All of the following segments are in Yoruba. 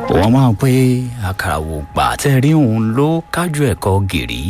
wọ́n máa pé àkàrà wò gbà tẹ́ rí òun ló kájú ẹ̀kọ́ gìrì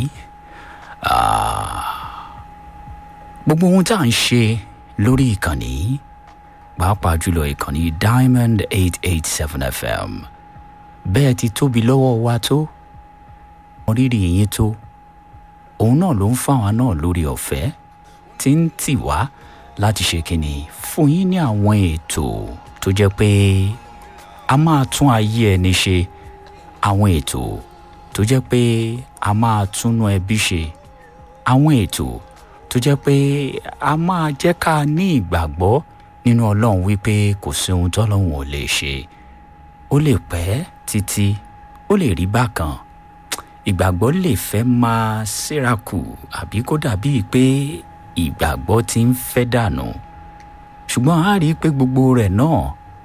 gbogbo ohun tá à ń ṣe lórí ìkànnì pàápàá jùlọ ìkànnì diamond eight eight seven fm bẹ́ẹ̀ ti tóbi lọ́wọ́ wa tó rírì yín tó òun náà ló ń fáwọn náà lórí ọ̀fẹ́ tí ń tì wá láti ṣe kínní fún yín ní àwọn ètò tó jẹ́ pé a máa tún ayé ẹni ṣe àwọn ètò tó jẹ́ pé a máa túnú ẹbí ṣe àwọn ètò tó jẹ́ pé a máa jẹ́ ká ní ìgbàgbọ́ nínú ọlọ́run wípé kò sí ohun tọ́lọ́run ò lè ṣe ó lè pẹ́ títí ó lè rí bákan ìgbàgbọ́ lè fẹ́ máa sírakù àbí kó dàbíi pé ìgbàgbọ́ ti ń fẹ́ dànù ṣùgbọ́n a rí i pé gbogbo rẹ̀ náà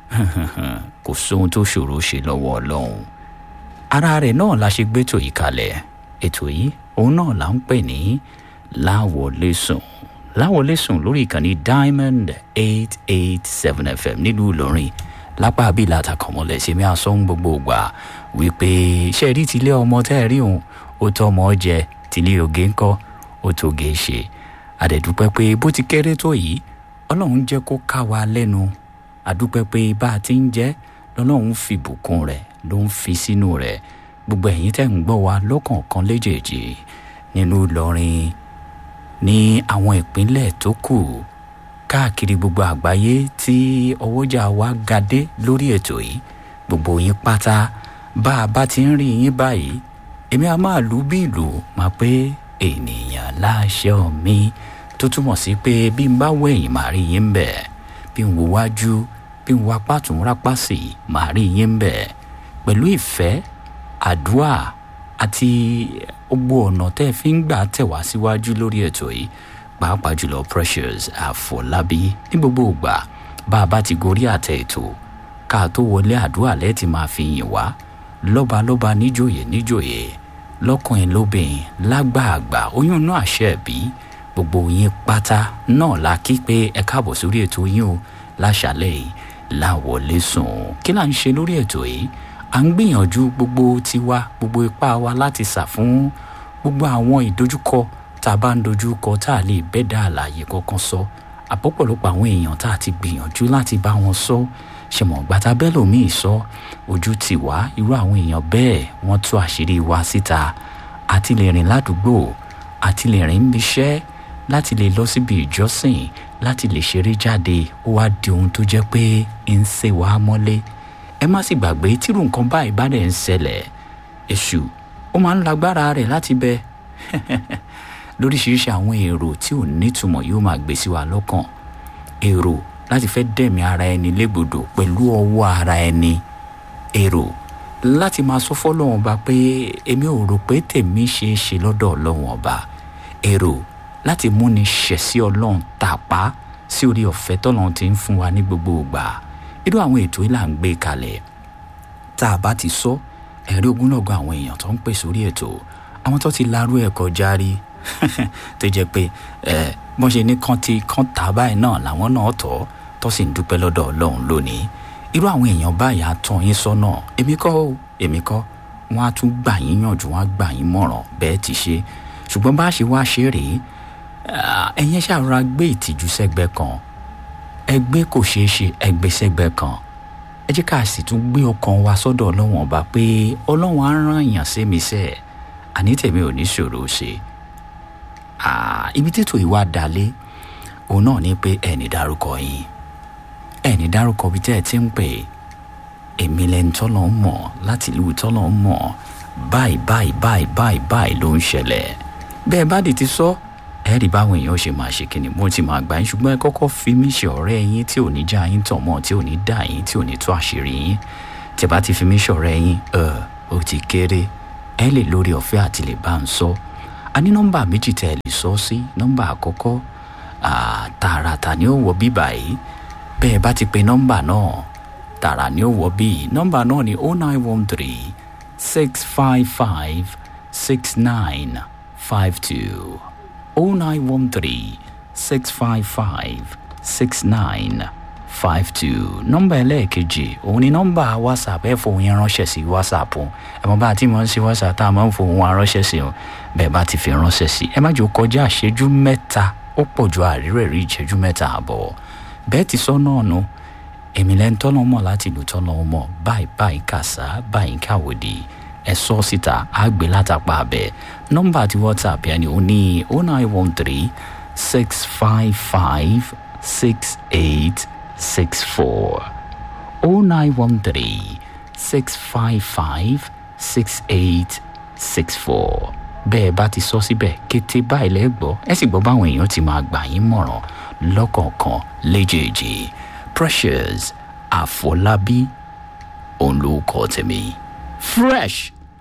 kò sóhun tó ṣòro ṣe lọ́wọ́ ọlọ́run ara rẹ̀ náà la ṣe gbétò yìí kalẹ̀ ètò yìí òun náà là ń pè ní láwọlé sùn láwọlé sùn lórí ìkànnì diamond eight eight seven fm nílùú ìlọrin lápá abílà àtàkọ̀mọ́lẹ̀ ṣe mí àsọ̀hún gbogbo ìgbà wípé ṣe rí tilé ọmọ tẹ́ ẹ rí òun ó tọ́ ọmọ jẹ tilé oge ńkọ́ ó tó ge ṣe àdẹ̀dúpẹ́ pé bó ti kéré tó yìí ọlọ́run jẹ́ kó ká wa lẹ́nu àdúpẹ́ pé bá a ti ń jẹ́ lọ́lọ́run fi bùkún rẹ̀ ló ń fi sínú rẹ̀ gbogbo ẹ̀yin tẹ́ ń gbọ́ wa lọ́kọ̀ọ̀kan léjèèjì nínú ìlọrin ní àwọn ìpínlẹ̀ tó kù káàkiri gbogbo àgbáyé tí ọwọ́jà wa ga dé lórí ètò yìí gbogbo yín pátá bá a bá ti ń rí yín báyìí èmi a máa lù bí ìlú máa pé ènìyàn láṣẹ mi tó túmọ̀ sí pé bí n bá wẹ̀yìn màá rí yín bẹ̀ bí n wo wájú bí n wo apá tún rápá sí màá rí yín bẹ̀ pẹ̀lú ìfẹ́ àdúrà àti gbogbo ọ̀nà tẹ́ ẹ fi ń gbà tẹ̀ wá síwájú lórí ètò yìí pàápàá jùlọ precious àfọlábí ní gbogbo ìgbà bá a bá ti gorí àtẹ ètò ká tó wọlé àdúrà lẹ́ẹ̀tì máa fi yìn wá lọ́balọ́ba níjòyè níjòyè lọ́kùnrin lóbìnrin lágbààgbà oyún náà àṣẹ bí gbogbo yín pátá náà la kí pé ẹ káàbọ̀ sórí ètò yín o láṣàlẹ̀ yìí láwọlé sùn kí là ń ṣe lórí ètò yìí à ń gbìyànjú gbogbo tiwa gbogbo ipá wa láti sà fún gbogbo àwọn ìdojúkọ tá a bá ń dojúkọ tá a lè bẹ́ dá àlàyé kankan sọ àpọ̀pọ̀lọpọ̀ àwọn èèyàn tá a ti gbìyànjú láti bá wọn sọ ṣèmọ̀ gbàtà bẹ́ẹ̀ lòmíì sọ ojú tì wá irú àwọn èèyàn bẹ́ẹ̀ wọ́n tú àṣírí wa síta àti lè rìn ládùúgbò àti lè rìn níṣẹ́ láti lè lọ síbi ìjọsìn láti lè ṣeré jáde ó wá di ohun tó jẹ́ pé ń ṣe wá mọ́lé ẹ má sì gbàgbé tírú nǹkan báyìí bá dẹ̀ ń ṣẹlẹ̀ èṣù ó máa ń lágbára rẹ̀ láti bẹ lóríṣiríṣi àwọn èrò tí ò nítumọ̀ yóò máa gbé sí wa lọ́kàn èrò láti fẹ́ dẹ̀mí ara ẹni légbodò pẹ̀lú ọwọ́ ara ẹni èrò láti máa sọ fọ́lọ́wọ́n ọba pé èmi ò rò pé tèmi ṣe é ṣe lọ́dọ̀ ọlọ́wọ́n ọba èrò láti múni ṣẹ̀ sí ọlọ́run tàpá sí orí ọ̀fẹ́ tọ́lọ́run ti ń fún wa ní gbogbo ìgbà irú àwọn ètò yìí là ń gbé kalẹ̀ tá a bá ti sọ ẹ̀rí ogúnlọ́gọ̀ àwọn èèyàn tó ń pè sórí ètò àwọn tó ti larú ẹ̀ kọjá rí tó jẹ́ pé bọ́n ṣe ní kán ti kán tà báyìí náà làwọn náà tọ́ tó sì ń dúpẹ́ lọ́dọ̀ ọlọ́run lónìí irú àwọn èèyàn báyìí á tán yín sọ́nà èmi kọ́ o èmi kọ́ wọ́n á tún gbà yín yànjú wọ́n á gbà yín mọ̀ràn bẹ́ẹ̀ ti ṣe ṣùgbọ́n bá a ṣe wá ṣe rèé ẹ̀yin ṣàrora gbé ìtìjú sẹ́gbẹ́ kan ẹgbẹ́ kò ṣeé ṣe ẹgbẹ́ sẹ́gbẹ́ kan ẹ jẹ́ ká sì tún gbé ọkàn wa sọ́dọ̀ ọlọ́wọ̀n ọba pé ọlọ́wọ̀n á rán èèyàn sí mi sẹ́ẹ̀ àní tèmi ò ní ṣòro ṣe ibi tètò ìwà dalé òun náà ni pé ẹni dárúkọ yín ẹni dárúkọ bí tẹ́ ẹ ti ń pè èmi lẹni tọ́lọ̀ ń mọ̀ láti ìlú tọ́lọ̀ ń mọ̀ báyìí báyìí báyìí báyìí báyìí ló ń ṣẹlẹ̀ bẹ́ẹ̀ bá dì ti sọ ẹ rí báwọn èèyàn ṣe máa ṣe kíni mo ti máa gbà yín ṣùgbọ́n ẹ kọ́kọ́ fi mí ṣe ọ̀rẹ́ yín tí ò ní já yín tàn mọ́ tí ò ní dà yín tí ò ní tó àṣírí yín tí bá ti fi mí ṣe ọ̀rẹ́ yín ẹ ó ti kéré ẹ lè lórí ọ̀fẹ́ àti lè bá ń sọ a ní nọ́mbà méjì tẹ́ ẹ lè sọ sí nọ́mbà àkọ́kọ́ tààràtà ni ó wọ bíbà yìí bẹ́ẹ̀ bá ti pe nọ́mbà náà tààrà ni ó wọ bíi nọ́mbà náà ni oh nine one three six five five six nine five two oh nine one three six five five six nine five two nọ́mbà ẹlẹ́ẹ̀kejì òun ni nọ́mbà whatsapp ẹ fòun yẹn ránṣẹ́ sí whatsapp o ẹ mọ̀ bá a ti mọ̀ sí whatsapp tá a máa ń fòun wa ránṣẹ́ sí o bẹ́ẹ̀ bá ti fi ránṣẹ́ sí ẹ má jò kọjá ìṣẹ́jú mẹ́ta ó pọ̀ ju àrírẹ̀ rí ìṣẹ́jú mẹ́ta àbọ̀ bẹ́ẹ̀ ti sọ náà nu èmi lẹ́ ń tọ́nà mọ̀ láti ìlú tọ́nà mọ̀ báyìí báyìí kàṣá báyìí káwòdì ẹ sọ síta á gbé látàpá abẹ nọ́mbà ti whatsapp yẹn ni ó ní oh nine one three six five five six eight six four oh nine one three six five five six eight six four bẹ́ẹ̀ bá ti sọ síbẹ̀ kété báyìí lẹ́gbọ́ ẹ sì gbọ́ báwọn èèyàn ti máa gbà yín mọ̀ràn lọ́kọ̀ọ̀kan léjèèjì precious àfọlábí òun ló kọ́ tèmi fresh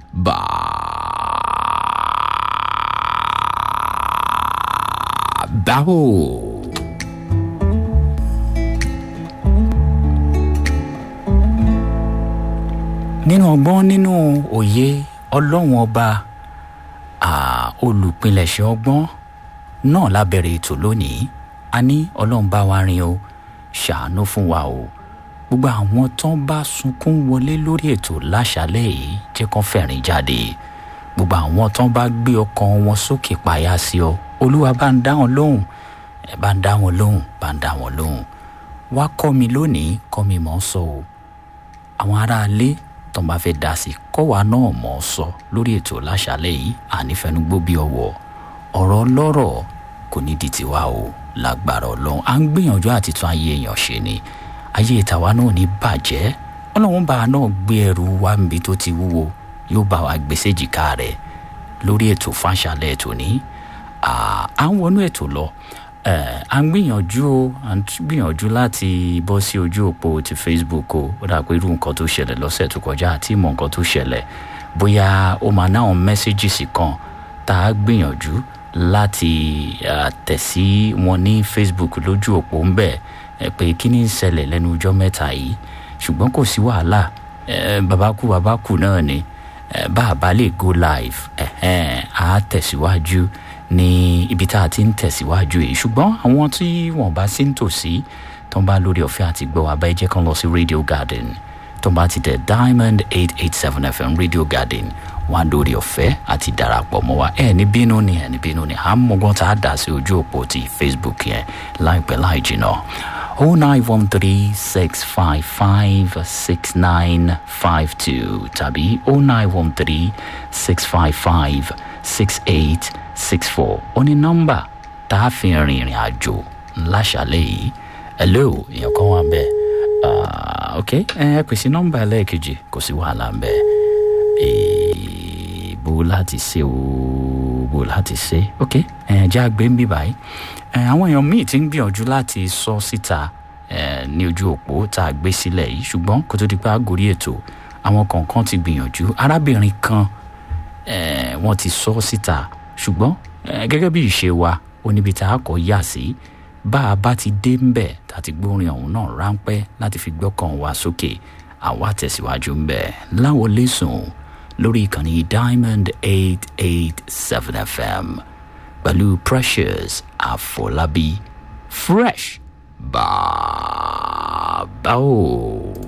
báwo. nínú ọgbọ́n nínú òye ọlọ́run ọba olùpilẹ̀ṣẹ̀ ọgbọ́n náà lábẹ̀rẹ̀ ètò lónìí a ní ọlọ́run bá wa rìn o ṣàánú fún wa o gbogbo àwọn tán bá sunkún wọlé lórí ètò láṣálẹ̀ yìí jẹ́ kán fẹ̀rín jáde gbogbo àwọn tán bá gbé ọkàn wọn sókè payá sí ọ olúwa bá ń dá wọn lóhùn ẹ bá ń dá wọn lóhùn bá ń dá wọn lóhùn wá kọ́ mi lónìí kọ́ mi mọ̀ ọ́ sọ o àwọn aráalé tó ń bá fẹ́ dá sí kọ́ wa náà mọ̀ ọ́ sọ lórí ètò láṣálẹ̀ yìí ànífẹnugbó bí ọwọ́ ọ̀rọ̀ lọ́rọ̀ kò ní di tiwa o lágbára ọlọ́run à ń gbìyànjú àti tún ayé èèyàn ṣe ni ayé ìtàwa náà ní bàjẹ́ ọlọ́run bá a náà gbé ẹrù wa níbi tó ti wúwo yóò bá wa gbèsè jìká rẹ̀ lórí ètò fáṣálẹ̀ ètò ní à ń wọnú ètò lọ à ń gbìyànjú o à ń gbìyànjú láti bọ́ sí ojú òpó ti facebook o ó dà pé irú nǹkan tó ṣẹlẹ̀ lọ́sẹ̀ tó kọjá àti ìmọ̀ nǹkan tó ṣẹlẹ̀ bóyá ó máa náà mẹ́sẹ́gìsì kan tá a gbìyànjú láti tẹ̀ sí wọn ní facebook lójú òpó ń bẹ̀ pé kí ni ń ṣẹlẹ̀ lẹ́nu ọjọ́ mẹ́ta yìí ṣùgbọ́n kò sí wàhálà babakú babakú náà ni bá a bá lè go live a tẹ̀síwájú ní ibi tá a ti ń tẹ̀síwájú yìí ṣùgbọ́n àwọn tí wọ́n bá sí ń tòsí tó ń bá lórí ọ̀fẹ́ àti gbọ́ abẹ́ jẹ́ kan lọ sí radio garden tó ń bá ti tẹ̀ diamond eight eight seven fm radio garden wọn á lórí ọ̀fẹ́ àti darapọ̀ mọ́ wa ẹ̀ ní bínú ni ẹ̀ ní bínú ni à ń mọ̀gbọ́n tá a dà sí ojú òpó ti facebook yẹn láìpẹ́ láì jìnnà oh nine one three six five five six nine five two tàbí oh nine one three six five five six eight six four ó ní nọ́mbà tá a fi rìn ìrìn àjò láṣàlẹ̀ yìí hello èèyàn kan wà ń bẹ̀ ok ẹ pèsè nọ́mbà ẹlẹ́ẹ̀kejì kò sí wàhálà ń bẹ̀ bó láti ṣe o bó láti ṣe ok ẹ jẹ́ àgbẹ̀ ń bí báyìí àwọn èèyàn míì ti ń gbìyànjú láti sọ síta ní ojú òpó tá a gbé sílẹ̀ yìí ṣùgbọ́n kó tó di pé àgórí ètò àwọn kọ̀ọ̀kan ti gbìyànjú arábìnrin kan wọ́n ti sọ síta ṣùgbọ́n gẹ́gẹ́ bí ìṣe wa ó níbi tá a kọ́ yà sí bá a bá ti dé ń bẹ̀ tá a ti gbórin ọ̀hún náà ráńpẹ́ láti fi gbọ́kàn wa sókè àwa tẹ̀síwájú ń bẹ̀ láwọn lẹ́sùn lórí ìkànnì diamond eight eight seven fm pẹ̀lú precious àfọlábí fresh bàbá o.